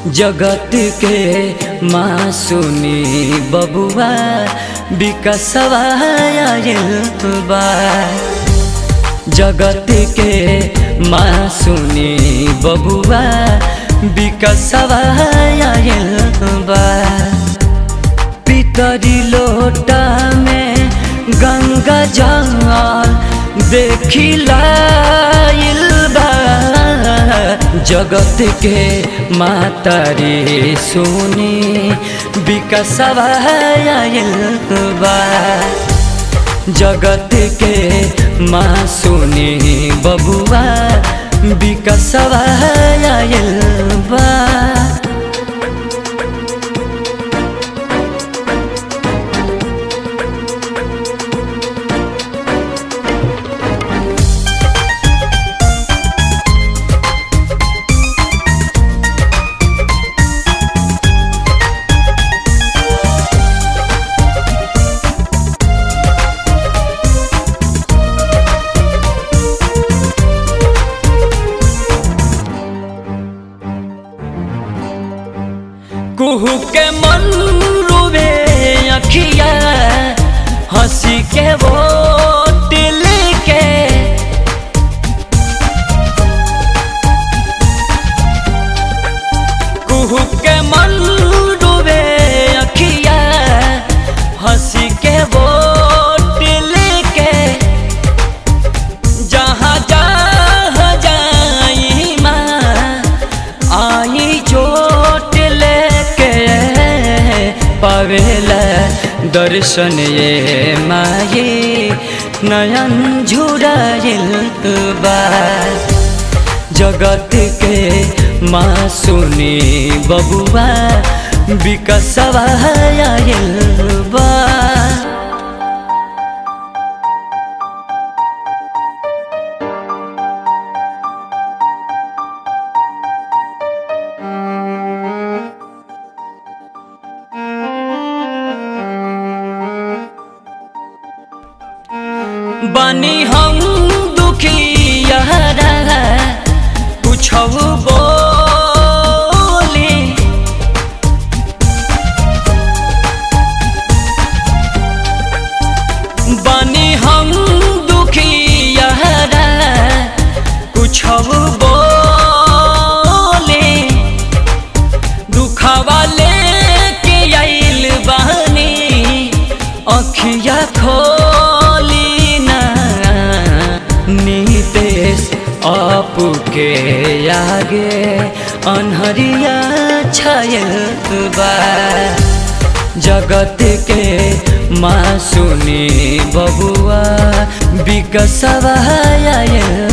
जगत के मासूनी बबुआ विकसवा बा जगत के मासूनी बबुआ विकसवा बा पितरी लोटा में गंगा जल देखिला बा जगत के मातारी सुनी विकसवा बा जगत के माँ सुनी बबुआ विकसवा बा कुहू के मन रुवे अखिया हंसी के वो दिल के कुहू के मन रुवे अखिया हंसी के वो दिल के जहाँ जहाँ जाई माँ आई चोट लेके पावेला दर्शन ये माये नयन झुराइल बा जगत के माँ सुनी बबुआ विकसवा बा बनी हम दुखिया कुछ बोली बनी हम दुखिया कुछ बोली दुखवा लेके आइल बहनी अखिया खोली ना नीतेश आप के आगे अनहरिया छायल बा जगत के माँ सुनी बबुआ विकसवा